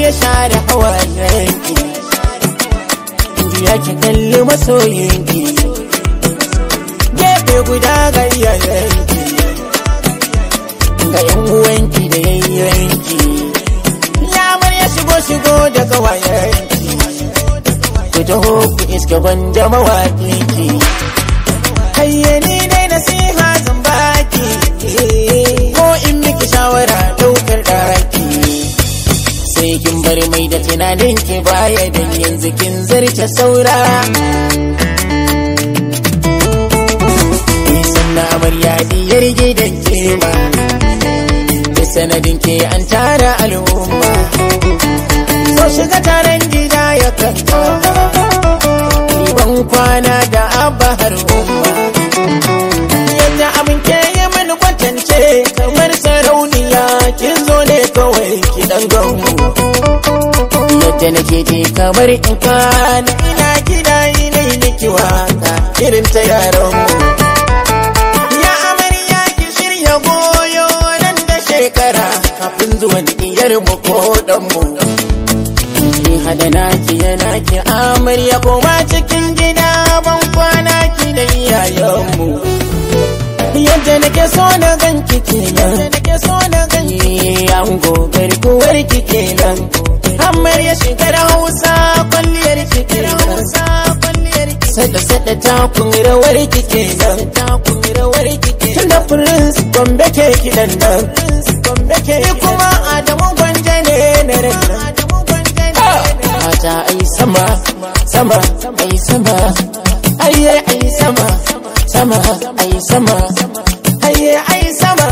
amarya share hawayenki juya ki kalli masoyinki gefe guda ga iyayenki ga yan uwanki da yayyanki ya amarya shigo shigo da kawayenki ku taho ku iska gwanja mawaƙinki hayyani dai nasiha zan baki ko in miki shawara ɗaukar ɗaki sai kin bar mai da tunanin ki baya dan yanzu kin zarce saura sannan amarya diyar gidan kema da sanadin ke an tara al'umma so shiga taron gida ya kanka ban kwana da abba har umma yadda abin ke yi mini kwatance kamar sarauniya kin zo ne kawai ki dan ganmu yadda nake je kamar in kwana ina gida ina yi miki waka irin ta yaranmu ya amarya ki shirya goyo nan da shekara kafin zuwan iyar mu ko dan mu ki hada naki yana ki amarya koma cikin gida ban kwana ki da iyayenmu yadda nake so na ganki kenan nake so na ganki an gogar kuwar ki kenan amarya shigar hausa kwalliyar ki kenan sada sada takun rawar ki kenan takun rawar ki kenan tunda prince gombe ke kidan nan gombe ke kuma adamu gwanje ne na ran mata ai sama sama ai sama ayye ai sama sama ai sama ayye ai sama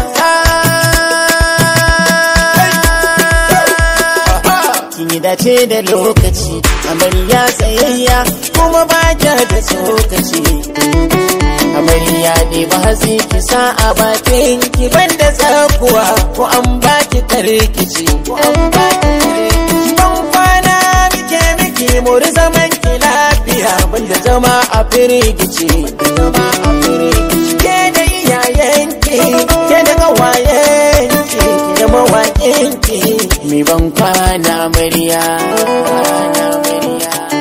kin yi dace da lokaci amarya tsayayya kuma ba da tsokaci amarya ne ba hatsi ki sa a bakin ki banda tsakuwa ko an baki tarkici ko an baki tarkici ban kwana muke miki muri zaman ki lafiya banda zama a firgici zama a firgici ke da iyayenki ke da kawayenki da mawaƙinki mi ban kwana amarya kwana amarya